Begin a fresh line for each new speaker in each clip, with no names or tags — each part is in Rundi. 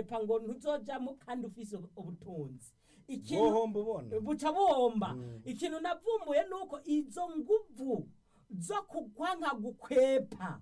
gukwepa ngo ntuzojamo kandi ufise ubutunzi ikintu
wohomba ubona
buca buhomba ikintu navumbuye nuko izo nguvu zo kugwanka gukwepa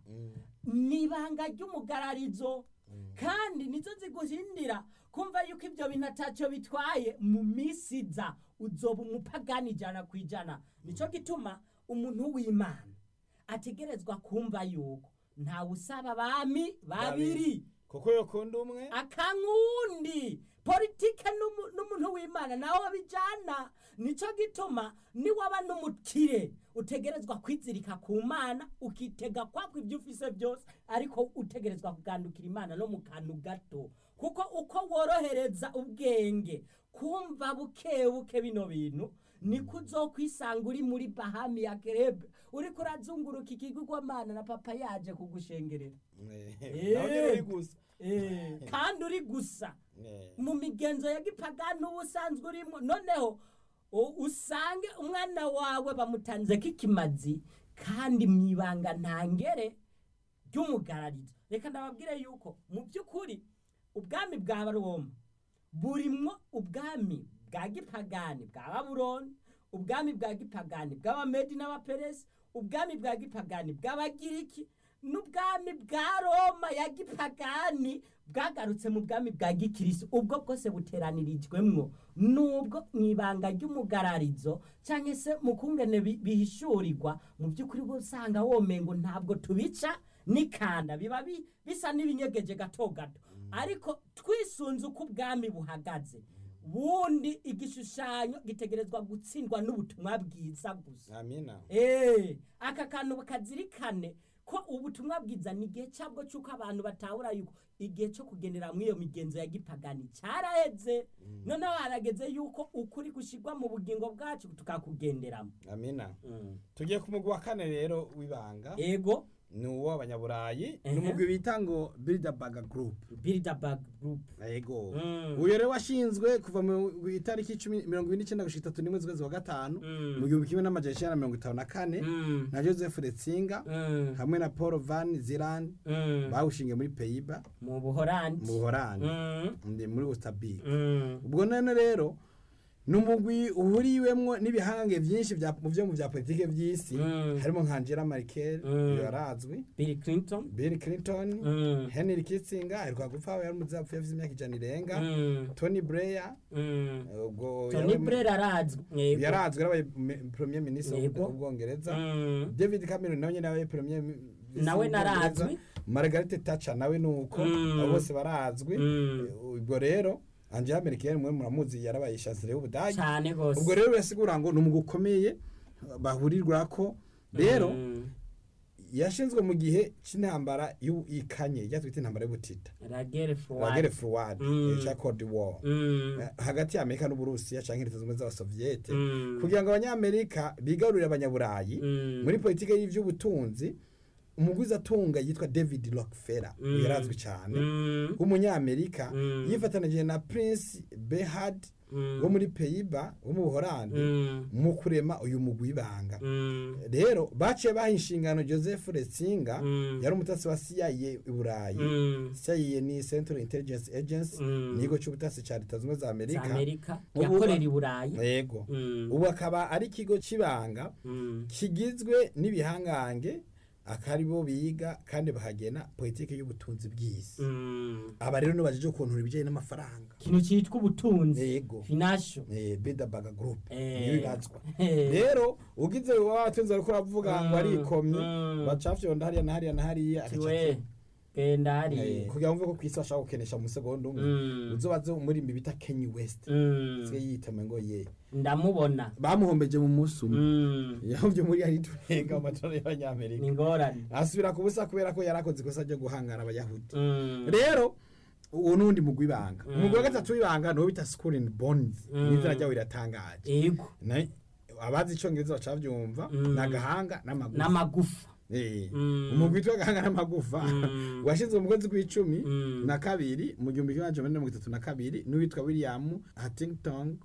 nibanga ry'umugararizo kandi nizo ziguhindira kumva yuko ibyo bintu atacyo bitwaye mu minsi iza uzoba umupagani ijana ku ijana nicyo gituma umuntu w'imana ategerezwa kumva yuko ntawe usaba abami babiri
kuko yokunda umwe
akankundi politike n'umu- n'umuntu w'imana nawe bijana nicyo gituma niwaba n'umukire utegerezwa kwizirika ku mana ukitega kwako ibyo ufise byose ariko utegerezwa kugandukira imana no mu kantu gato kuko uko worohereza ubwenge kumva buke buke bino bintu niko uzokwisanga uri muri bahami ya kerebe uriko urazunguruka ikigugwamana na papa yaje kugushengerera
Eh, nawe nyine uri gusa
Eh, kandi uri gusa
Eh,
mu migenzo ya gipagani uba usanzwe urimo noneho u- usange umwana wawe bamutanzeko ikimazi kandi mu ibanga ntangere ry'umugararizo reka ndababwire yuko mu by'ukuri ubwami bwa roma burimwo ubwami bwa gipagani bwa babuloni ubwami bwa gipagani bw'abamedi n'abaperesi ubwami bwa gipagani bw'abagiriki n'ubwami bwa roma ya gipagani bwagarutse mu bwami bwa gikirisi ubwo bwose buteranirijwemwo nubwo mu ibanga ry'umugararizo cyangwa se mu kungene bi- bihishurirwa mu by'ukuri uba usanga womengo ntabwo tubica n'ikanda biba bi- bisa n'ibinyegeje gato gato ariko twisunze uko ubwami buhagaze bundi igishushanyo gitegerezwa gutsindwa n'ubutumwa bwiza gusa
amina
Eh, aka kantu bakazirikane ko ubutumwa bwiza ni igihe cyabwo cy'uko abantu batahura yuko igihe cyo kugendera muri iyo migenzo ya gipagani cyaraheze noneho harageze yuko ukuri gushyirwa mu bugingo bwacu tukakugenderamo
amina tugiye ku mugwi wa kane rero w'ibanga
ego
ni uw'abanyaburayi
Ehe.
ni umugwi bita ngo bilderberg group
bilderberg group
yego
Mm.
uyu rero washinzwe kuva mu itariki cumi- mirongo ine n'icyenda gushika itatu n'imwe z'ukwezi wa gatanu
Mm.
mu gihumbi kimwe n'amajana icyenda na mirongo itanu na kane
Mm.
na joseph retsinga
Mm.
hamwe na paul van ziland
Mm.
bawushingiye muri peyiba
mu buhorandi
mu buhorani
Mm.
ndi muri ustabik
Mm.
ubwo none rero ni umugwi uhuriwemwo n'ibihange byinshi bya- mu byo mu bya politike by'isi
Mm.
harimo nka angela merkel
Mm.
yarazwi
bill clinton
bill clinton
Mm.
henry kissinger aheruka gupfa yari umuzapfu yavuze imyaka ijana irenga
Mm.
tony blair
Mm.
ubwo
tony
yari-
blair arazwi Yego.
yarazwi yarabaye me- premier ministre
Yego.
w'ubwongereza
Mm.
david cameron nawe nyine yabaye premier mi-
Nawe
w'ubwongereza.
narazwi.
margaret thatcher nawe ni uko
Mm.
abo bose barazwi
Mm.
ubwo rero angela merkel mwe muramuzi yarabaye chancelier w'ubudage
cyane rwose
ubwo rero birasigura ngo ni umugwi ukomeye bahurirwa ko rero
Mm.
yashinzwe mu gihe cy'intambara y'u- ikanye ijya twita intambara y'ubutita
la guerre froide
wagere forward
Mm.
cya cold war
Mm.
Eh, hagati ya amerika n'uburusiya cyangwa leta zunze ubumwe z'abasoviyete
Mm.
kugira ngo abanyamerika bigarurire abanyaburayi
Mm.
muri politiki y'iby'ubutunzi umuguzi atunga yitwa david rockefeller
Mm.
yarazwi cyane
Mm.
w'umunyamerika
Mm.
yifatanije na prince behard
Mm.
wo muri peyiba wo mu buhorandi
Mm.
mu kurema uyu mugwi w'ibanga
Mm.
rero baciye baha inshingano joseph retsinga
Mm.
yari umutasi wa cia i burayi
Mm.
cia ni central intelligence agency
Mm.
ni ikigo cy'ubutasi cya leta zunze ubumwe za
za
amerika
amerika
Ubu-
yakorera i burayi
yego
Mm.
ubu akaba ari ikigo cy'ibanga
Mm.
kigizwe n'ibihangange akaribo biga kandi bahagena politiki y'ubutunzi bw'isi
Mm.
aba rero nibajije ukuntu ibijyanye n'amafaranga
ikintu cyitwa ubutunzi
yego
finasho
Eh, bilderberg group
Eh.
niyo ibazwa
Eh.
rero ugize wabatunze ariko uravuga ngo
Mm.
arikomye
Mm.
bacafyonda hariya na hariya na hariya agaca
tiwe genda
Eh,
hariya
kugira ngo mve ko ku isi bashaka gukenesha mu segonda umwe
Mm.
uzobaze umurimbi bita kenny west
Mm.
sigaye yitama ngo ye
ndamubona
bamuhombeje mu munsi umwe
Mm.
yahovye muri ari turenga amatora
ni
y'abanyamerika
ingorane
asubira ku busa kubera ko yarakoze ikosa ryo guhangara abayahudi
Mm.
rero uwo n'undi mugwi w'ibanga
Mm.
umugwi wa gatatu w'ibanga niwo bita school and bonds
Mm.
n'izina ryawo riratangaje
yego
Na- abazi icongereza bacavyumva
Mm.
ni agahanga n'amagufa
n'amagufa
Eh,
Mm.
umugwi witwa agahanga n'amagufa
Mm.
washinzwe mu kwezi kw'icumi
Mm.
na kabiri mu gihumbi kimwe amajana mirongo itatu na kabiri n'uwitwa william huntington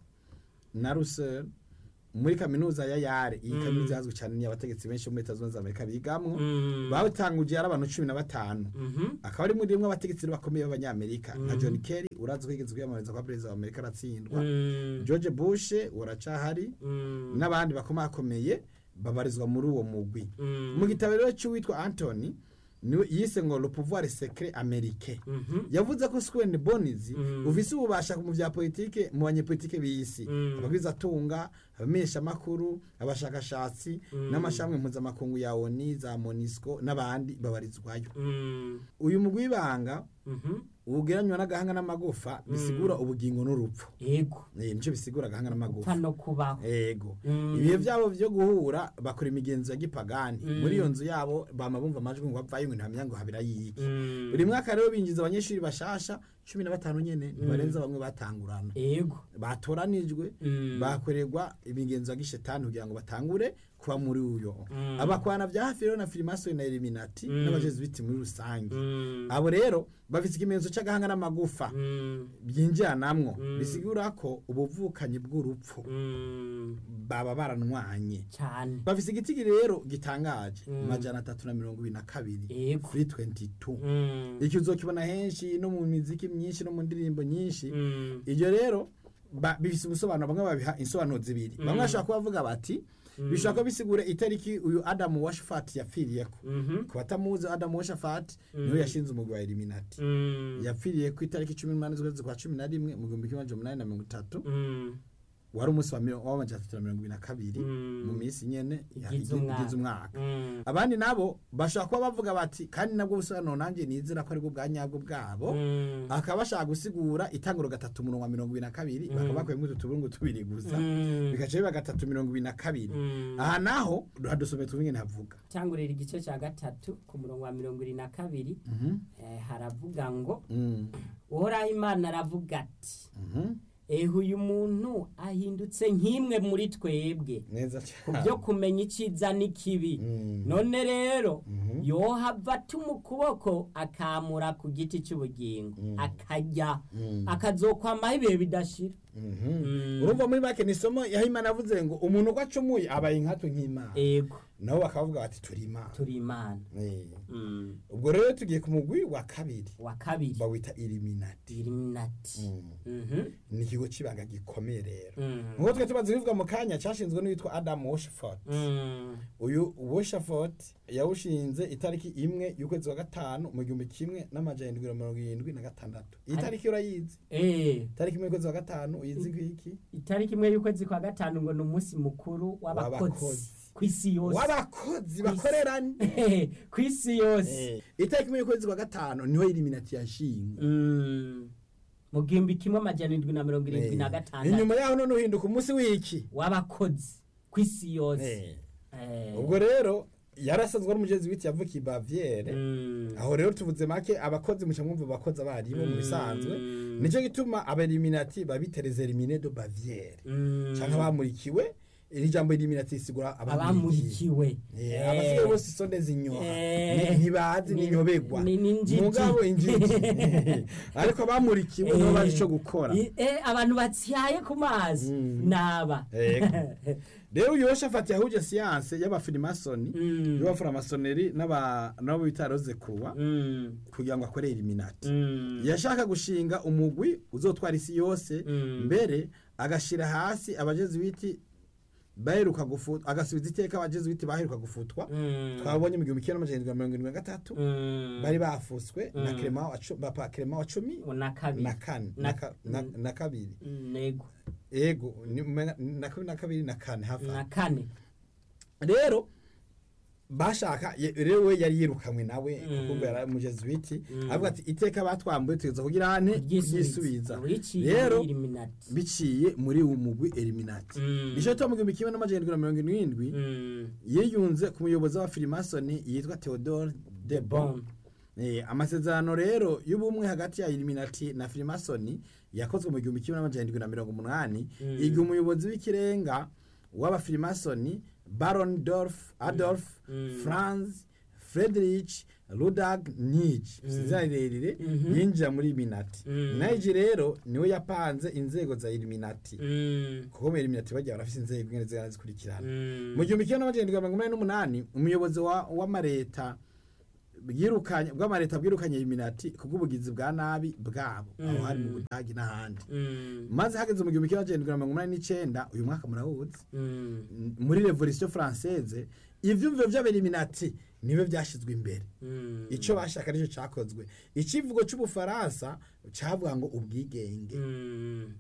na russell muri kaminuza ya yare iyi
Mm.
kaminuza yazwi cyane ni abategetsi benshi bo muri leta zunze ubumwe za amerika bigamwo
Mm.
bawutanguje ari abantu cumi na batanu
Mhm.
akaba ari muri rimwe abategetsi bakomeye b'abanyamerika nka
Mm.
john kerry urazi ko yigeze kwiyamamariza kwa perezida wa amerika aratsindwa
Mm.
george bush uracahari
Mm.
n'abandi bakomakomeye babarizwa muri uwo mugwi
Mm.
mu gitabo rero cy'uwitwa antony niwe yise ngo le pouvoir secret américain
Mhm.
yavuze ko Square Bonizi
Mm.
ufise ububasha mu vya politike mu banyepolitike b'isi
Mm.
abagwizatunga abamenyesha makuru abashakashatsi
Mm.
n'amashami mpuzamakungu ya ONU za MONUSCO n'abandi babarizwayo
Mm.
uyu mugwi w'ibanga
Mhm.
ugereranywa n'agahanga n'amagufa bisigura ubugingo n'urupfu
yego
Eh, nico bisigura agahanga n'amagufa
upfa no kubaho
ego
Mm.
ibihe vyabo vyo guhura bakora imigenzo ya gipagani
Mm.
muri iyo nzu yabo bama bumva amajwi ngo bavayo ngo ntamenya ngo habira yiki
Mm.
buri mwaka rero binjiza abanyeshuri bashasha cumi na batanu nyene ntibarenza bamwe batangurana
yego
batoranijwe
Mm.
bakorerwa imigenzo ya gishetani kugira ngo batangure kuba muri uyo
Mm.
abakwana vya hafi rero na filimasoni na eliminati
Mm.
n'abajesuiti muri rusange
Mm.
abo rero bafise ikimenyetso c'agahanga n'amagufa
Mm.
byinjiranamwo
Mm.
bisigura ko ubuvukanyi bw'urupfu
Mm.
baba baranwanye
cyane
bafise igitigi rero gitangaje
Mm.
majana atatu na mirongo ibiri na kabiri
yego
kuri 22
Mm.
iki uzokibona henshi no mu miziki myinshi no mu ndirimbo nyinshi
Mm.
ibyo rero ba- bifise ubusobanuro bamwe babiha insobanuro zibiri bamwe
Mm.
bashobora kuba bavuga bati
Mm.
bishobora kuba bisigura itariki uyu adamu washafati yapfiriyeko
Mhm.
ku batamuzi adamu washafati
Mm.
niwe yashinze umugwi wa eliminati
Mm.
yapfiriye ku itariki cumi n'umunani z'ukwezi kwa cumi na rimwe mu gihumbi kimwe amajana umunani na mirongo itatu
Mm.
wari umunsi wa miro- w'amajana atatu na mirongo ibiri na kabiri
Mm.
mu minsi nyene ya-
Igize
igi-
umwaka.
igize umwaka
Mm.
abandi nabo bashobora kuba bavuga bati kandi nabwo busobanuro nanjye nizera ko aribwo bwa nyabwo bwabo
Mm.
akaba bashaka gusigura itanguro gatatu umurongo wa mirongo ibiri na kabiri
Mm.
bakaba bakuyemo utu tuburungu tubiri gusa
Mm.
bigaca biba gatatu mirongo ibiri na kabiri
Mm.
aha naho hadusomeye tubingene havuga
cyangurira igice cya gatatu ku murongo wa mirongo irindwi na kabiri
Mhm,
eh, haravuga ngo
mm,
uhoraho imana aravuga ati
mhm.
ehe uyu muntu ahindutse nk'imwe muri twebwe
neza
ku
cyane
byo kumenya icyiza n'ikibi
Mm.
none rero
Mhm.
yohava atuma ukuboko akamura ku giti cy'ubugingo
Mm.
akarya
Mm.
akazokwamaho ibihe bidashira
Mhm.
Mm.
urumva muri make ni isomo yaho imana avuze ngo umuntu uko acumuye abaye inkatu nk'imana
ego
nabo bakavuga bati turi imana
turi imana
Eh.
Mm.
ubwo rero tugiye ku mugwi wa kabiri
wa kabiri
bawita iliminati
iliminati Mhm.
ni ikigo cy'ibanga gikomeye rero
Mm.
nk'uko twe tumaze kubivuga mu kanya cyashinzwe n'uwitwa adamu woshifot
Mm.
uyu woshifot yawushinze itariki imwe y'ukwezi kwa gatanu mu gihumbi kimwe n'amajana indwi na mirongo irindwi na gatandatu iyi
Ari-
tariki urayizi
Eh,
itariki imwe y'ukwezi kwa gatanu uyizi kwiki
itariki imwe y'ukwezi kwa gatanu ngo ni umunsi mukuru w'abakozi
W'abakozi.
ku isi yose
w'abakozi bakorerane
ku isi yose
Eh, itariki imwe y'ukwezi kwa gatanu niho iliminati yashingwa
Mm. mu gihumbi kimwe amajana indwi na mirongo irindwi na
Eh,
gatandatu
inyuma yaho none uhinduka umunsi w'iki
w'abakozi ku isi yose
Eh,
Eh.
ubwo rero yarasanzwe ari umugezi witi yavukiye bavyere
Mm.
aho rero tuvuze make abakozi muca mwumva abakozi abaribo mu bisanzwe
Mm.
nico gituma abeliminati babitereza elimine do baviere
Mm.
canke abamurikiwe iri jambo eliminati risigura abamurikiwe
abamurikiwe
Eh, abasigaye bose isonde zinyoha
Eh.
Ni- ntibazi
Ni-
ninyobegwa
ni- ni injiji.
mugabo injiji ariko abamurikiwe nibo bazi ico gukora
I- eh, abantu batsyaye ku mazi
Mm.
naba
Ego. rero uyu yoshafati yahuje siyanse y'abafirimasoni
Mm.
y'abafuramasoneri n'aba- n'abo bita roze kuruwa
Mm.
kugira ngo akore eliminati
Mm.
yashaka gushinga umugwi uzotwara isi yose
Mm.
mbere agashira hasi abajezuiti baheruka gufutwa agasubiza iteka abajezuiti baheruka gufutwa
Mm.
twabonye mu gihumbi kimwe n'amajana indwi na mirongo irindwi na gatatu
Mm.
bari bafutswe na
Mm.
Clement wa cu- papa Clement wa cumi
na kabiri
na kane
Na-
na ka- na-
Mm.
na kabiri
Mm, nego
ego ni- umenga- na kabiri na kabiri na kane hafi
na
aho.
kane
rero bashaka ye- rero we yari yirukanwe nawe
Mm.
kuko yari umujezuiti
Mm.
avuga ati iteka batwambuye tugeza kugira ane kuryisubiza
Wiciye
rero
muri Illuminati.
biciye muri uwo mugwi eliminati
Mm.
nico gituma mu gihumbi kimwe n'amajana indwi na mirongo irindwi
Mm.
yiyunze ku muyobozi w'abafirimasoni yitwa theodore de bon
Bon.
Eh, amasezerano rero y'ubumwe hagati ya eliminati na firimasoni yakozwe mu gihumbi kimwe n'amajana indwi na mirongo umunani
Mm.
igihe umuyobozi w'ikirenga w'abafirimasoni baron dorf adolf
Mm.
franz friedrich rudag nij izina rirerire
Mhm.
yinjira muri eliminati
Mm.
nige rero niwe yapanze inzego za eliminati
Mm.
kuko mu eliminati bagiye barafise inzego ingene zigana zikurikirana
Mm.
mu gihumbi kimwe n'amajana indwi na mirongo inani n'umunani umuyobozi wa- w'amareta bwirukanye bw'amareta bwirukanye Illuminati kubw'ubugizi bwa nabi bwabo aho hari mu Budagi n'ahandi
Mm.
maze hageze mu gihumbi kimwe magana cyenda mirongo inani n'icyenda uyu mwaka murawuzi
Mm.
muri revolution française ivyumviro vy'abeliminati niwe vyashizwe imbere
Mm.
ico bashaka nicyo cakozwe icivugo c'ubufaransa cavuga ngo ubwigenge
Mm.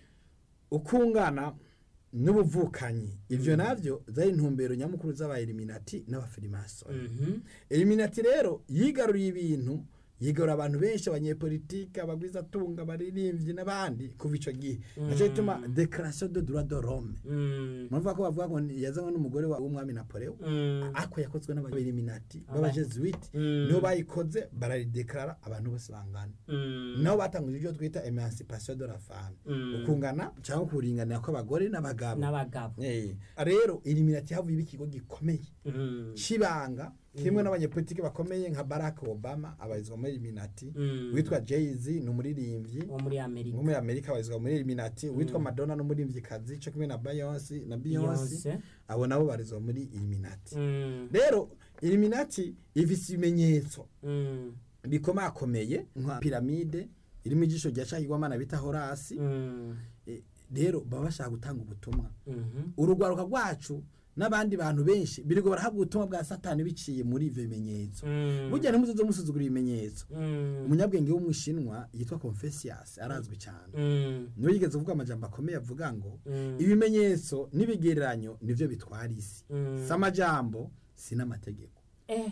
ukungana n'ubuvukanyi ivyo navyo zari intumbero nyamukuru z'abaeliminati n'abafirimasoni
Mhm.
eliminati rero yigaruriye ibintu yigarura abantu benshi abanyepolitike abagwizatunga abaririmbyi n'abandi kuva ico gihe naco gituma declaration de droit de l'homme
Mm.
muravuga ko bavuga ngo ni- yazanywe n'umugore wa- w'umwami napoleon
Mm.
ako yakozwe n'abeliminati
Aba-
b'abajesuite
Mm.
niho bayikoze bararideklara abantu bose bangana
Mm.
naho batanguje ibyo twita emancipation de la femme
Mm.
ukungana cyangwa kuringanira kw'abagore n'abagabo
n'abagabo
Eh, rero eliminati havuye iba ikigo gikomeye
Mm.
c'ibanga kimwe n'abanyepolitike bakomeye nka barack obama abarizwa muri eliminati
Mm.
witwa jay-z ni umuririmbyi
wo muri amerika
wo muri amerika abarizwa muri eliminati witwa madonna n'umuririmvyikazi co kimwe na beyonce na beyonce
Beyonce.
abo nabo barizwa muri eliminati
Mm.
rero eliminati ifise ibimenyetso
Mm.
bikomakomeye nka piramide irimo ijisho rya cahigwamana bita horasi
Mm.
Eh, rero baba bashaka gutanga ubutumwa
Mhm.
urugwaruka rwacu n'abandi bantu benshi birirwa barahabwa ubutumwa bwa satani biciye muri ivyo bimenyetso
Mm.
burya ntimuzoze musuzugura ibimenyetso
Mm.
umunyabwenge w'umwishinwa yitwa confucius arazwi cyane
Mm.
niwe yigeze kuvuga amajambo akomeye avuga ngo
Mm.
ibimenyetso n'ibigereranyo nivyo bitwara isi
Mm.
si amajambo si n'amategeko
eh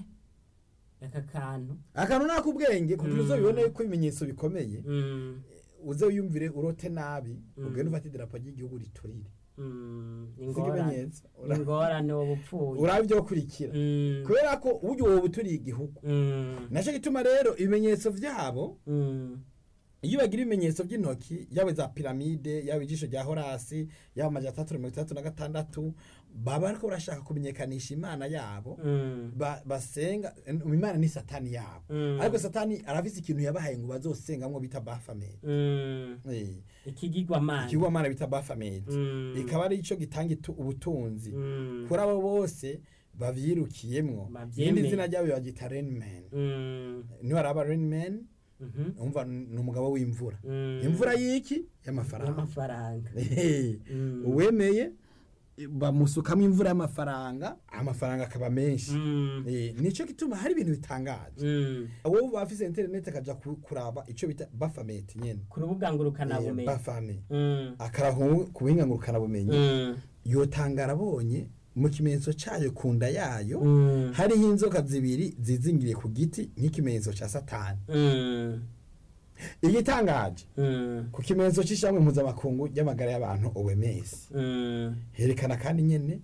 aka kantu
akantu nakubwenge kugira
Mm.
uzobibone yuko ibimenyetso bikomeye
Mm.
uze wiyumvire urote nabi
Mm.
ugende ufate idarapo ry'igihugu riturire
Mm.
si
ingorane
ibimenyetso Ura-
ingorane woba upfuye
uraba ibyo kurikira
Mm.
kubera ko uburyo wowe uturiye igihugu
Mm.
nacyo gituma rero ibimenyetso vyabo
Mm.
iyo bagira ibimenyetso by'intoki yaba za piramide yaba ijisho rya horasi yaba amajana atandatu na mirongo itandatu na gatandatu baba bariko barashaka kumenyekanisha imana yabo
Mm.
ba- basenga imana ni satani yabo
Mm.
ariko satani arafise ikintu yabahaye ngo bazosengamwo bita bafamedi
Mm. ikigirwamana
ikigwamana bita bafamedi
Mm.
ikaba ari ico gitanga itu- ubutunzi
Mm.
kuri abo bose bavyirukiyemwo
Bavyemeye.
irindi zina ryabo bagita renman
Mm.
niho araba renman
Mhm.
umva ni umugabo w'imvura
Mm.
imvura y'iki y'amafaranga
y'amafaranga
Ehe.
Mm.
uwemeye bamusukamo imvura y'amafaranga amafaranga akaba menshi
Mm.
Eh, nico gituma hari ibintu bitangaje
Mm.
wowe bafise interineti akaja ku- kuraba ico bita bafameti nyene
ku rubuga ngurukanabumenyi
bafame
Mm.
akarahu ku buhinga ngurukanabumenyi
Mm.
yotanga arabonye mu kimenyetso cayo ku nda yayo
Mm.
hariho inzoka zibiri zizingiriye ku giti nk'ikimenyetso ca satani
Mm.
igitangaje
Mm.
ku kimenyetso c'ishamwe mpuzamakungu ry'amagara y'abantu OMS
Mm.
herekana kandi nyene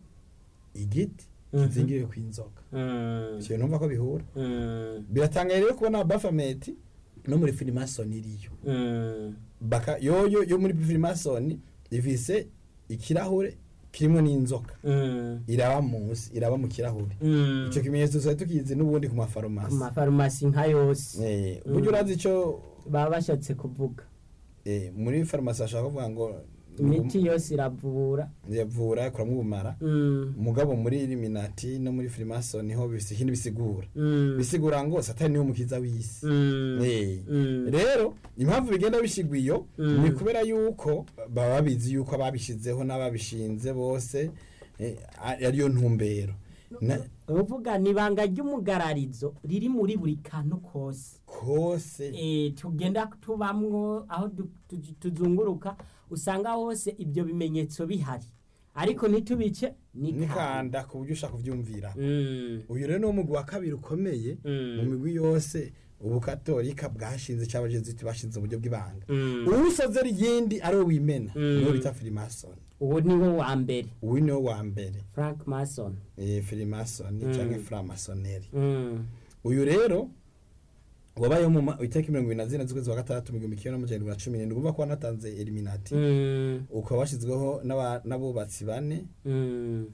igiti
Mhm.
kizingiriwe ku inzoka
Mm.
ivyo numva ko bihura
Mm.
biratangaye rero kubona bafameti no muri filimasoni iriyo
Mm.
baka yoyo yo muri filimasoni ifise ikirahure kirimo n'inzoka
Mm.
iraba munsi iraba mu kirahure
Mm.
ico kimenyetso tuba tukizi n'ubundi ku
ku
mafarumasi
mafarumasi nka yose
Eh, burya urazi ico
baba bashatse kuvuga
eh, muri farumasi bashaka kuvuga ngo
imiti yose iravura
yavura ikuramwo ubumara
Mm.
mugabo muri eliminati no muri filimasoni ho bifise ikindi bisigura
Mm.
bisigura ngo satani niwe mukiza w'isi
Mm.
Eh,
Mm.
rero impamvu bigenda bishigwa iyo
Mm.
ni kubera yuko baba babizi yuko ababishizeho n'ababishinze bose eh, ari- ariyo ntumbero Na-
uvuga ni ibanga ry'umugararizo riri muri buri kantu kose
kose
Eh, tugenda tubamwo aho du- tu- tuzunguruka usanga hose ibyo bimenyetso bihari ariko ntitubice nikanda
nikanda ku buryo ushaka kuvyumvira
Mm.
uyu rero ni umugwi wa kabiri ukomeye
Mm.
mu migwi yose ubukatolika bwashinze cyangwa abajesuiti bashinze uburyo bw'ibanga
Mm.
uwusoze ryindi ari we wimena
Mm.
niwo bita filimasoni
uwo ni wo wa mbere
uyu niwo wa mbere
frank mason
eh, filimasoni
Mm.
cyangwa framasoneri
Mm.
uyu rero wabayeho mu ma- itariki mirongo ibiri na zine z'ukwezi wa gatandatu mu gihumbi kimwe n'amajana irindwi na cumi n'indwi urumva ko wanatanze eliminati
Mm.
ukaba washyizweho n'aba- n'abubatsi bane
Mm.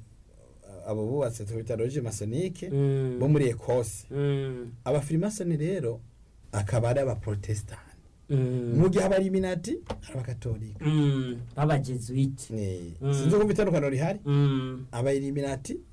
abo bubatsi tubita roge masonike
Mm.
bo muri ekose
Mm.
abafirimasoni rero akaba ari abaprotestani
Mm.
mu gihe abaliminati ari abakatolika
Mm. b'abajesuite
Eh,
Mm.
sinzi kumva itandukaniro rihari
Mm.
abaeliminati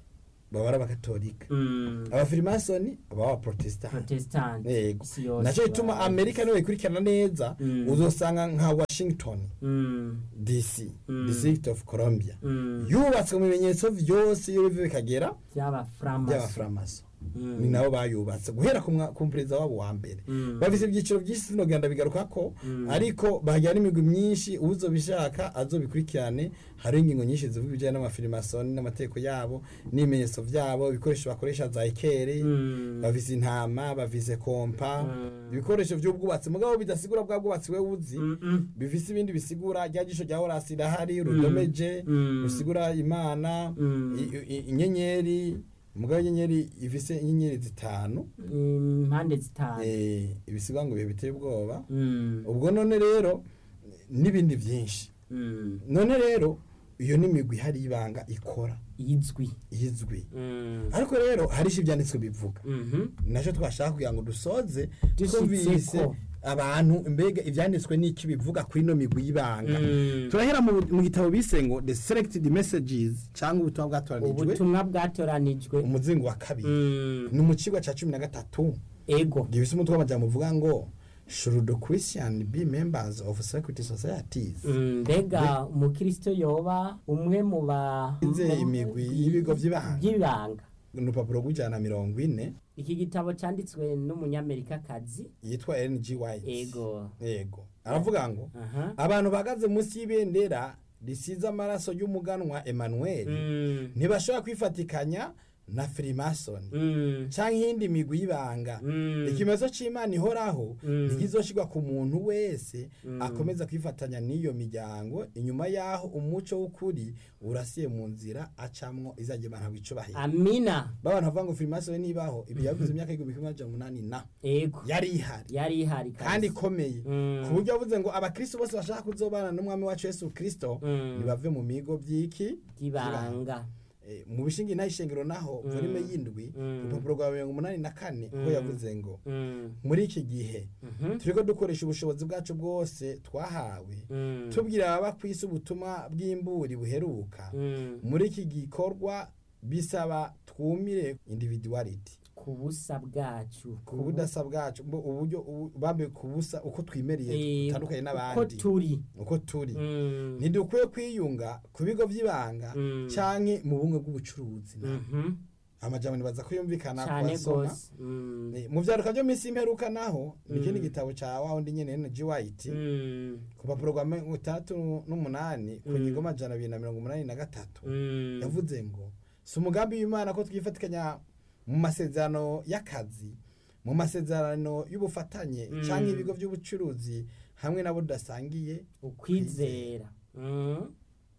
baba ari abakatolika
Mm.
abafirimasoni baba abaprotestant
protestant
yego
isi yose
nacyo gituma
baba-
amerika niwe ikurikirana neza
Mm.
uzosanga nka washington
Mm.
dc
Mm.
district of columbia
Mm.
yubatswe mu bimenyetso byose iyo biva bikagera
by'abaframaso
by'abaframaso
Mm.
ni nabo bayubatse guhera ku mwa- ku perezida wabo wa mbere
Mm.
bafise ibyiciro byinshi sinogenda bigaruka ko
Mm.
ariko bagira n'imigwi myinshi uzobishaka azobikurikirane hariho ingingo nyinshi zivuga ibijyanye n'amafirimasoni n'amategeko yabo n'ibimenyetso byabo ibikoresho bakoresha za ekeri
Mm.
bafise intama bafise kompa
Mm.
ibikoresho by'ubwubatsi mugabo bidasigura bwa bwubatsi we uzi
Mm, mm.
bifise ibindi bisigura rya jisho rya horasi rirahari rudomeje
Mm.
rusigura imana
Mm.
i- i- inyenyeri mugabo inyenyeri ifise inyenyeri zitanu
impande zitanu
eh, ibisigwa ngo bihe biteye ubwoba
Mm.
ubwo none rero n'ibindi byinshi
Mm.
none rero iyo ni imigwi ihari y'ibanga ikora
izwi
izwi
Mm.
ariko rero hari icyo ibyanditswe bivuga
Mhm.
nacyo twashaka kugira ngo dusoze
Dushitseko.
twumvise abantu mbega ibyanditswe n'iki bivuga kuri ino migwi y'ibanga
Mm.
turahera mu mu gitabo bise ngo the selected messages cyangwa ubutumwa bwatoranijwe
ubutumwa bwatoranijwe
umuzingo wa kabiri
Mm.
ni mu kigo cya cumi na gatatu
ego
gifise umutwe w'amajambo uvuga ngo should the christian be members of secret societies
Mm, mbega umukristo yoba umwe mu ba
Inze imigwi y'ibigo by'ibanga.
by'ibanga
ni urupapuro rw'ijana na mirongo ine
iki gitabo cyanditswe n'umunyamerikakazi
yitwa ng white
ego
yego aravuga ngo
aha
abantu bahagaze munsi y'ibendera risize amaraso y'umuganwa emmanuel
Mm.
ntibashobora kwifatikanya na firimasoni
Mm.
cyangwa iyindi migwi y'ibanga
Mm.
ikimezo cy'imana ihoraho
Mm.
ntikizoshirwa ku muntu wese
Mm.
akomeza kwifatanya n'iyo miryango inyuma y'aho umuco w'ukuri urasiye mu nzira acamwo izajya imana wicubahira
amina
babantu bavuga ngo firimasoni nibaho ibi yavuze imyaka y'igihumbi kimwe amajana umunani na
ego
yari ihari
yari ihari
kandi
kabisa.
ikomeye
Mm.
ku buryo yavuze ngo abakristo bose bashaka kuzobana n'umwami wacu yesu kristo
Mm.
ntibave mu migo by'iki
by'ibanga
Eh, mu bishingi ntayishengero naho
Mm.
volume y'indwi
Mm.
urupapuro rwa mirongo umunani na kane ko
Mm.
yavuze ngo
Mm.
muri iki gihe
Mhm.
turiko dukoresha ubushobozi bwacu bwose twahawe
Mm.
tubwira ababa ku isi ubutumwa bw'imburi buheruka
Mm.
muri iki gikorwa bisaba twumire individuality
ku busa bwacu
ku budasa bwacu mbo uburyo ubu- bambe ku busa uko twimereye
Eh,
dutandukanye
uko
n'abandi
turi
uko turi
Mm.
ntidukwiye kwiyunga ku bigo by'ibanga
Mm.
canke mu bumwe bw'ubucuruzi
Mhm.
amajambo nibaza ko yumvikana ku
cyane
basoma
rwose Mm.
Eh, mu vyaruka vyo minsi imperuka naho ni ikindi
Mm.
gitabo ca wa wundi nyene N.G. White
Mm.
ku rupapuro rwa mirongo itandatu n'umunani ku
Mm.
ngingo amajana abiri na mirongo umunani na gatatu
Mm.
yavuze ngo si umugambi w'imana ko twifatikanya mu masezerano y'akazi mu masezerano y'ubufatanye
Mm.
cyangwa ibigo by'ubucuruzi hamwe nabo tudasangiye
ukwizera Mm.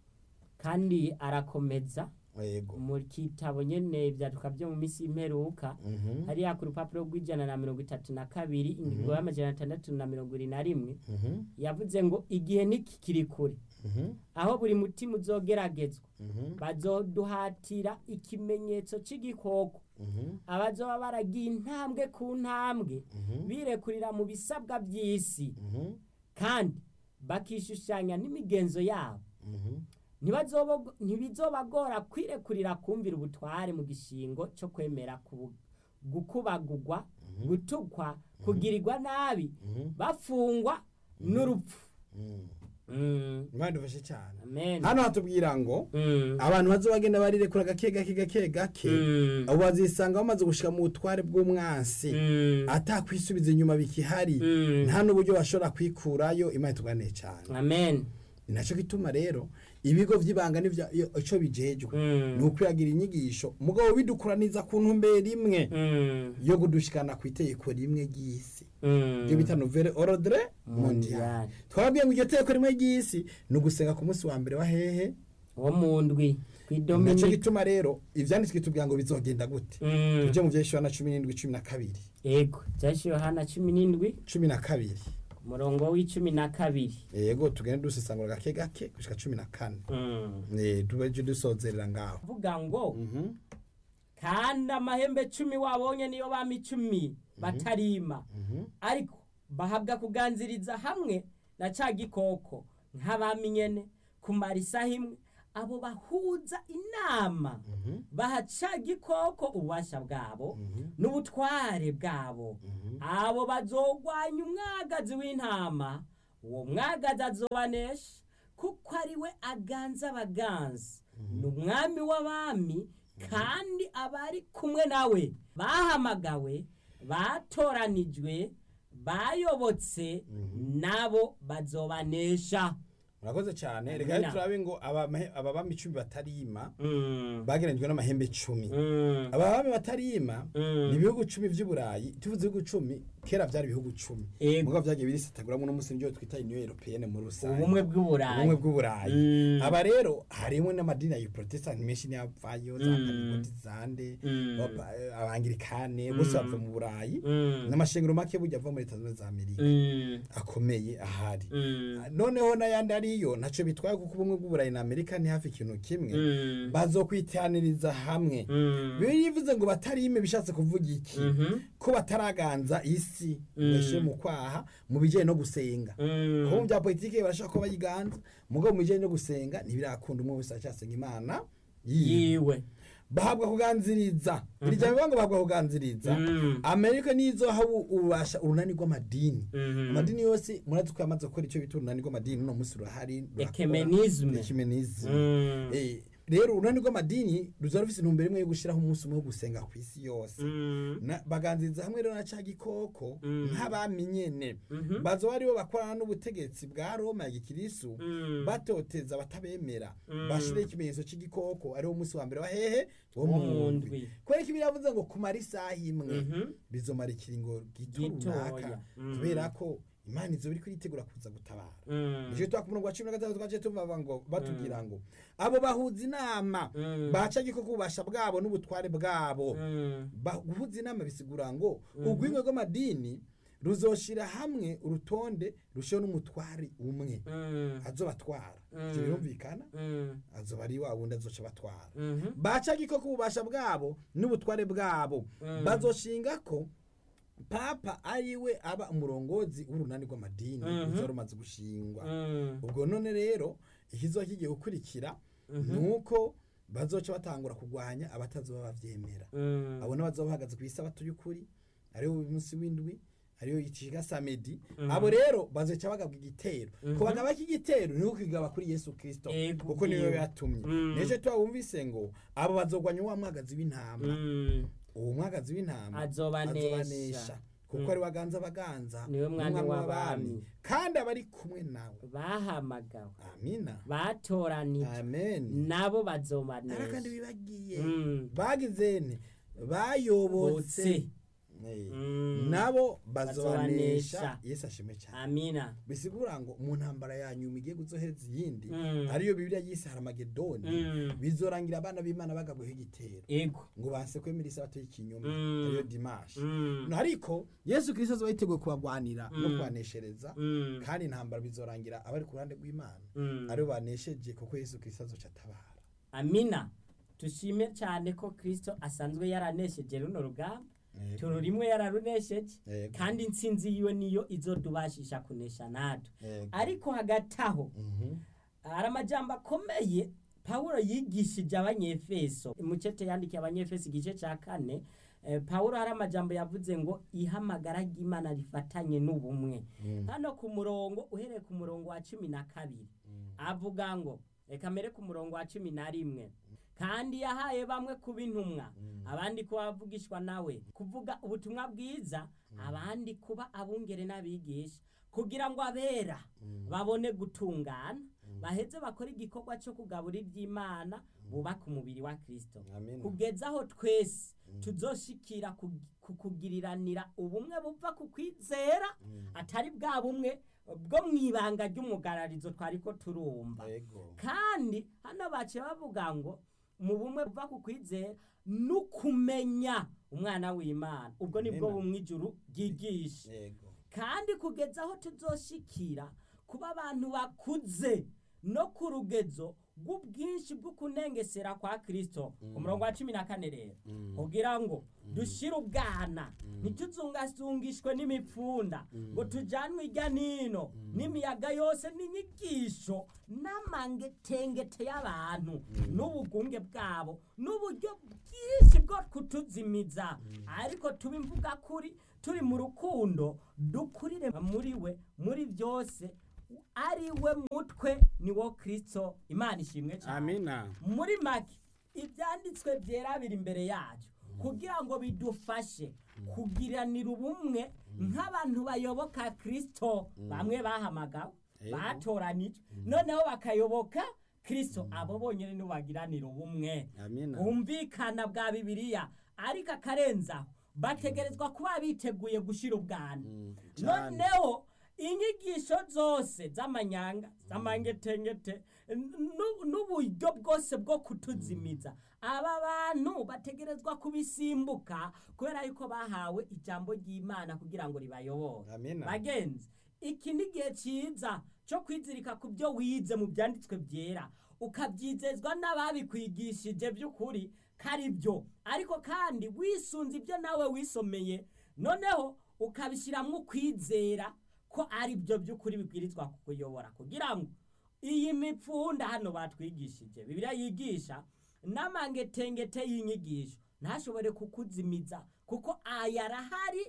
kandi arakomeza
yego
mu kitabo nyene ibyaduka byo mu minsi y'imperuka
Mhm.
hariya ku rupapuro rw'ijana na mirongo itatu na kabiri ingingo
Mhm.
y'amajana atandatu na mirongo ibiri na rimwe
Mhm.
yavuze ngo igihe ntikikiri kure
Mhm.
aho buri mutima uzogeragezwa
Mhm.
bazoduhatira ikimenyetso c'igikoko
Mhm.
abazoba baragiye intambwe ku ntambwe
Mhm.
birekurira mu bisabwa by'isi
Mhm.
kandi bakishushanya n'imigenzo yabo
Mhm.
Ntibazobo- ntibizobagora kwirekurira kumvira ubutware mu gishingo cyo kwemera kubu- gukubagugwa gutukwa kugirirwa nabi
Mhm.
bafungwa n'urupfu
Mhm.
Mm,
imana idufashe cyane
amen
hano hatubwira ngo
Mm,
abantu bazo bagenda barirekura gake gake gake gake
mm,
abo bazisanga bamaze gushika mu butware bw'umwansi
mm,
atakwisubiza inyuma bikihari
mm.
nta n'uburyo bashobora kwikurayo imana ituganiye cyane
amen
ni nacyo gituma rero ibigo by'ibanga n'ibyo icyo bijejwe
Mm,
ni ukwiyagira inyigisho mugabo bidukuraniza ku ntumbero imwe
mm,
yo kudushikana ku itegeko rimwe ry'isi
mm.
ibyo bita nouvelle ordre mondial
Mondial.
twababwiye ngo iryo tegeko rimwe ry'isi ni ugusenga ku munsi wa mbere wa hehe
wo mu ndwi
nacyo
kw'idominika
gituma rero ivyanditswe tubwira ngo bizogenda gute
Mm,
tujye mu vyeshura na cumi n'indwi cumi na kabiri
yego byashyiriwe yohana cumi n'indwi
cumi na kabiri
umurongo w'icumi na kabiri
yego tugende dusesangura gake gake gushika cumi na kane
Mm.
Eh, tubeje dusozerera ngaho
vuga ngo
Mhm,
kandi amahembe cumi wabonye niyo bami icumi batarima
mhm,
ariko bahabwa kuganziriza hamwe na ca gikoko nk'abami nyene kumara isaha imwe abo bahuza inama baha ca gikoko ububasha bwabo n'ubutware bwabo abo bazogwanya umwagazi w'intama uwo mwagazi azobanesha kuko ari we aganza abaganzi ni umwami w'abami kandi abari kumwe nawe bahamagawe batoranijwe bayobotse nabo bazobanesha
murakoze cyane reka
Amina.
rero turabe ngo abamahe- ababami icumi batarima
Mm,
bagereranyijwe n'amahembe icumi
mm,
ababami batarima
Mm.
ni ibihugu cumi vy'uburayi tuvuze ibihugu cumi kera vyari ibihugu cumi
Ego.
mugabo vyagiye birisataguramwo n'umunsi nivyo twita union européenne muri rusange
ubumwe bw'uburayi
ubumwe bw'uburayi
Mm.
aba rero harimwo n'amadini ya protestant menshi n'avayo za
Mm.
pantekodizande
Mm.
abangirikane bose bava mu burayi
Mm.
n'amashengero make burya ava muri leta zunze ubumwe za amerika
Mm,
akomeye ahari
mm,
noneho n'ayandi ariyo ntaco bitwaye kuko ubumwe bw'uburayi na amerika ni hafi ikintu kimwe
mm,
bazokwitaniriza hamwe
mm,
bivuze ngo batarime bishatse kuvuga iki
mhm,
ko bataraganza isi
Mm.
bashyire mu kwaha mu bijyanye no gusenga
mm,
kuko mu bya politiki barashaka ko bayiganza mugabo mu bijyanye no gusenga ntibirakunda umwe wese aracyasenga imana yiwe
yiwe
bahabwa kuganziriza iri jambo bivuga ngo bahabwa kuganziriza
Mm.
amerika nizo aho ubasha urunani rw'amadini
Mhm.
amadini yose murazi ko yamaze gukora icyo bita urunani rw'amadini uno munsi rurahari rurakora.
Ecumenisme.
Ecumenisme.
Mm.
Eh, rero urunani rw'amadini ruza rufise intumbero imwe yo gushiraho umunsi umwe wo gusenga ku isi yose
Mm,
Na- baganziriza hamwe rero na ca gikoko
Mm.
nk'abami nyene
Mhm.
bazoba aribo bakorana n'ubutegetsi bwa roma ya gikirisu
Mm.
batoteza batabemera
Mm.
bashireho ikimenyetso c'igikoko ariwo munsi wa mbere wa hehe wo
Wo
mu
mu
ndwi
ndwi.
kubera ko ibiravuze ngo kumara isaha imwe
Mhm.
bizomara ikiringo gito
Gitoya.
runaka
Mm.
kubera ko imana izo biriko iritegura kuza gutabara
Mm.
nicyo twa ku murongo wa cumi na gatandatu twaciye tuvuga ngo batubwira ngo abo bahuza inama
Mm.
baca gikoko ububasha bwabo n'ubutware bwabo
Mm.
Ba- guhuza inama bisigura ngo urwingo rw'amadini ruzoshira hamwe urutonde rushiho n'umutwari umwe
Mm.
azobatwara
Mm.
ivyo birumvikana
Mm.
azoba ari wa wundi azoca batwara
Mhm.
baca gikoko ububasha bwabo n'ubutware bwabo
Mm.
bazoshinga ko papa ariwe aba umurongozi w'urunani rw'amadini
Mhm.
ruzoba rumaze gushingwa
Mm.
ubwo none rero ikizoba kigiye gukurikira ni uko bazoca batangura kurwanya abatazoba bavyemera
Mm.
abo bazoba bahagaze ku isabato y'ukuri ariyo umunsi w'indwi ariyo yitishika samedi
Mhm.
abo rero bazoca bagabwa igitero
Mhm.
ku bagaba k'igitero ni ukigaba kuri yesu kristo
Ego,
kuko niwe
bwiwe.
yatumye
Mm.
nejo twabumvise ngo abo bazogwanya wa mwagazi w'intama
Mm.
uwo mwagazi w'intama
Azobanesha.
kuko
Mm.
ari waganza abaganza
Niwe mwami
n'umwami
w'abami.
kandi abari kumwe nawe
bahamagawe
amina
batoranijwe
amen
nabo
ara kandi
bazobanesha
bibagiye
Mm.
bagizene bayobotse
Botse.
Eh,
Mm.
nabo bazobanesha
Bazobanesha.
yesu ashimwe cyane
amina
bisigura ngo mu ntambara ya nyuma igiye guzohereza iyindi
Mm.
ariyo bibiliya yise haramagedoni
Mm.
bizorangira abana b'imana bagabweho igitero
ego
ngo banse kwemera isabato y'ikinyoma
Mm.
ariyo dimashi
Mm.
ariko yesu kirisito azoba yiteguye kubagwanira no
Mm.
kubaneshereza
Mm.
kandi intambara bizorangira abari ku ruhande rw'imana
Mm.
aribo banesheje kuko yesu kirisito azoca atabara
amina tushime cyane ko kristo asanzwe yaranesheje runo rugamba
Yego.
turu rimwe yararunesheje
Yego.
kandi intsinzi yiwe niyo izodubashisha kunesha natwe
Yego.
ariko hagati aho
Mhm.
hari amajambo akomeye pawulo yigishije abanyefeso mucete yandikiye abanyefeso igice cya kane eh, pawulo hari amajambo yavuze ngo ihamagara ry'imana rifatanye n'ubumwe
Mm.
hano ku murongo uhereye ku murongo wa cumi na kabiri avuga ngo reka mbere ku murongo wa cumi na rimwe kandi yahaye bamwe kuba intumwa abandi kuba abavugishwa nawe kuvuga ubutumwa bwiza abandi kuba abungere n'abigisha kugira ngo abera babone gutungana baheze bakore igikorwa cyo kugaburira iby'imana bubaka umubiri wa kristo
Amina.
kugeza aho twese tuzoshikira ku- ku kugiriranira ubumwe buva ku kwizera atari bwa bumwe bwo mu ibanga ry'umugararizo twari ko turumva
Yego.
kandi hano baciye bavuga ngo mu bumwe buva ku kwizera n'ukumenya umwana w'imana ubwo nibwo
Amen.
bumwe ijuru ryigisha
Yego.
kandi kugeza aho tuzoshikira kuba abantu bakuze no ku rugezo bw'ubwinshi bw'ukunengesera kwa kristo ku murongo wa cumi na kane rero kugira ngo dushire ubwana ntituzungazungishwe n'imipfunda ngo tujanwe irya nino n'imiyaga yose n'inyigisho n'amangetengete y'abantu n'ubugunge bwabo n'uburyo bwinshi bwo kutuzimiza ariko tuba imvuga kuri turi mu rukundo dukurire muri we muri byose ari we mutwe ni wo kristo imana ishimwe cyane
amina
muri make ibyanditswe byera biri imbere yacu kugira ngo bidufashe kugiranira ubumwe nk'abantu bayoboka kristo bamwe bahamagawe
Yego.
batoranijwe noneho bakayoboka kristo abo bonyine nibo bagiranira ubumwe
amina
bumvikana bwa bibiliya ariko akarenzaho bategerezwa kuba biteguye gushyira ubwana
cyane.
noneho inyigisho zose z'amanyanga z'amangetengete nu- n'uburyo bwose bwo kutuzimiza aba bantu bategerezwa kubisimbuka kubera yuko bahawe ijambo ry'imana kugira ngo ribayobore
Amina.
bagenzi iki ni igihe cyiza cyo kwizirika ku byo wize mu byanditswe byera ukabyizezwa n'ababikwigishije by'ukuri ko ari byo ariko kandi wisunze ibyo nawe wisomeye noneho ukabishyiramo ukwizera ko ari byo by'ukuri bibwirizwa kukuyobora kugira ngo iyi mipfunda hano batwigishije bibiliya yigisha n'amangetengete y'inyigisho ntashobore kukuzimiza kuko aya arahari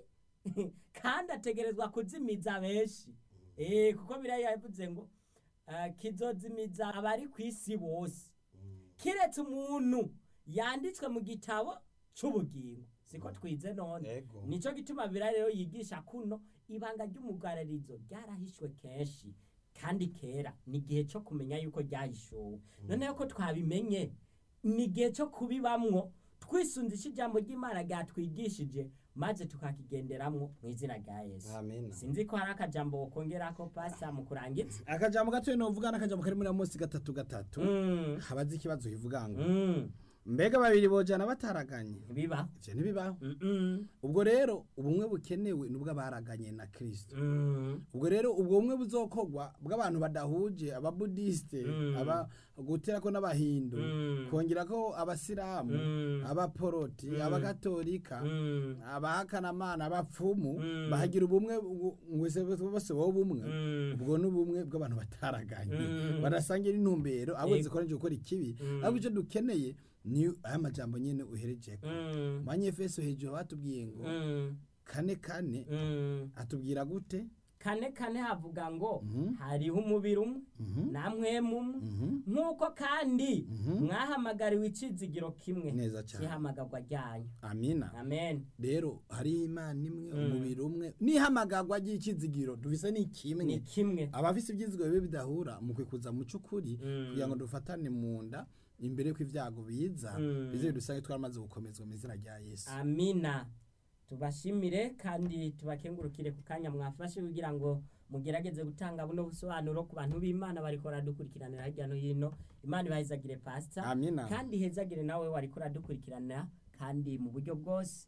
kandi ategerezwa kuzimiza benshi Eh, kuko biriya yavuze ngo ah, kizozimiza abari ku isi bose kiretse umuntu yanditswe mu gitabo cy'ubugingo siko twize none
Ego.
nicyo gituma biriya rero yigisha kuno ibanga ry'umugararizo ryarahishwe kenshi kandi kera ni igihe cyo kumenya yuko ryahishuwe noneho ko twabimenye ni igihe cyo kubibamwo twisunzisha ijambo ry'imana ryatwigishije maze tukakigenderamwo mu izina rya yesu
amina
sinzi ko hari akajambo wokongerako pasa mu kurangiza
akajambo gatoya novuga n'akajambo kari muri munsi gatatu gatatu
Mm,
habaze ikibazo kivuga ngo
mm,
mbega babiri bojana bataraganye
biba
ivyo ntibibaho
Mm, mm,
ubwo rero ubumwe bukenewe nubwo abaraganye na kristo
mm,
ubwo rero ubwo bumwe buzokorwa bw'abantu badahuje ababudisite
Mm.
aba guterako n'abahindu
Mm.
kongerako abasilamu
Mm.
abaporoti
Mm.
abagatolika
mm,
abahakanamana abapfumu
Mm.
bahagira ubumwe bu- mwese bose wowe bumwe
mm,
ubwo ni ubumwe bw'abantu bataraganye
Mm.
badasangira intumbero abo
Yego.
zikoranije gukora ikibi
Mm.
ahubwo icyo dukeneye ni aya majambo nyine uherejeko
mm,
manyefeso hejuru batubwiye ngo
mm,
kane kane
mm.
atubwira gute
kane kane havuga ngo
Mhm.
hariho umubiri umwe
Mhm.
namwe mumwe
Mhm.
nk'uko kandi
Mhm.
mwahamagariwe icizigiro kimwe
neza cyane
cy'ihamagarwa ryanyu
amina
amen
rero hari imana imwe
Mm.
umubiri umwe n'ihamagarwa ry'ikizigiro dufise ni
ni
kimwe
kimwe
abafise ibyizigiro bibe bidahura mu kwikuza mu cy'ukuri
Mm.
kugira ngo dufatane mu nda imbere y'uko ibyago biza
Mm.
bize bidusange twaramaze gukomezwa mu izina rya yesu
amina tubashimire kandi tubakengurukire ku kanya mwafashe kugira ngo mugerageze gutanga buno busobanuro ku bantu b'imana bariko baradukurikiranira hirya no hino imana ibahezagire pasita
amina
kandi hezagire nawe wariko uradukurikiranira kandi mu buryo bwose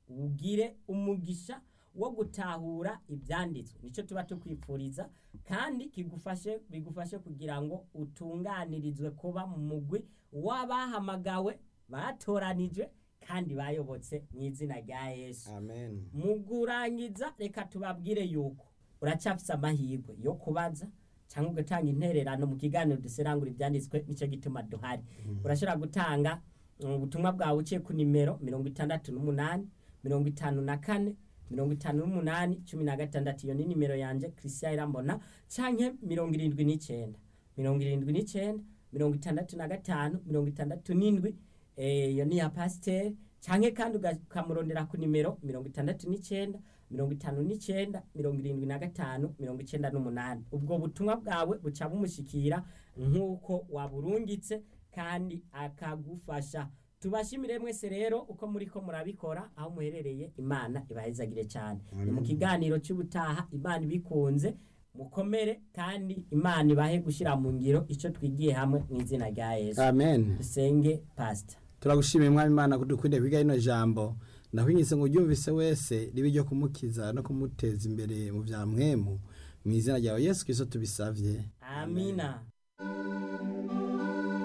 ugire umugisha wo gutahura ibyanditswe nicyo tuba tukwifuriza kandi kigufashe bigufashe kugira ngo utunganirizwe kuba mu mugwi w'abahamagawe batoranijwe kandi bayobotse mu izina rya yesu
amen
mu kurangiza reka tubabwire yuko uracyafise amahirwe yo kubaza cyangwa ugatanga intererano mu kiganiro duserangura ibyanditswe nicyo gituma duhari urashobora gutanga mm, ubutumwa bwawe uciye ku nimero mirongo itandatu n'umunani mirongo itanu na kane mirongo itanu n'umunani cumi na gatandatu iyo ni nimero yanjye christian irambona canke mirongo irindwi n'icyenda mirongo irindwi n'icyenda mirongo itandatu na gatanu mirongo itandatu n'indwi eh, iyo ni iya pasiteri canke kandi uga- ukamurondera ku nimero mirongo itandatu n'icyenda mirongo itanu n'icyenda mirongo irindwi na gatanu mirongo icyenda n'umunani ubwo butumwa bwawe buca bumushikira nk'uko waburungitse kandi akagufasha tubashimire mwese rero uko muri ko murabikora aho muherereye imana ibahezagire cyane ni mu kiganiro cy'ubutaha imana ibikunze mukomere kandi imana ibahe gushyira mu ngiro icyo twigiye hamwe mu izina rya yesu
amen
dusenge pasita
turagushimiye mwami imana ko dukwiriye kwiga rino jambo ndakwinginze ngo uryumvise wese ribe ryo kumukiza no kumuteza imbere mu bya mwemu mu izina ryawe yesu kirisito tubisabye
amina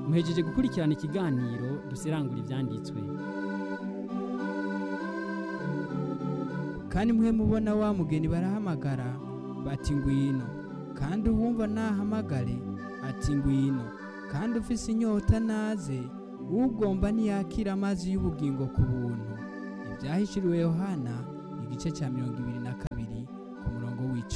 muhejeje gukurikirana ikiganiro dusirangura ibyanditswe
kandi mwe mubona wa mugeni barahamagara bati ngwino kandi uwumva nahamagare ati ngwino kandi ufise inyota naze ugomba ntiyakira amazi y'ubugingo ku buntu ibyahishuriwe yohana igice cya mirongo ibiri na kabiri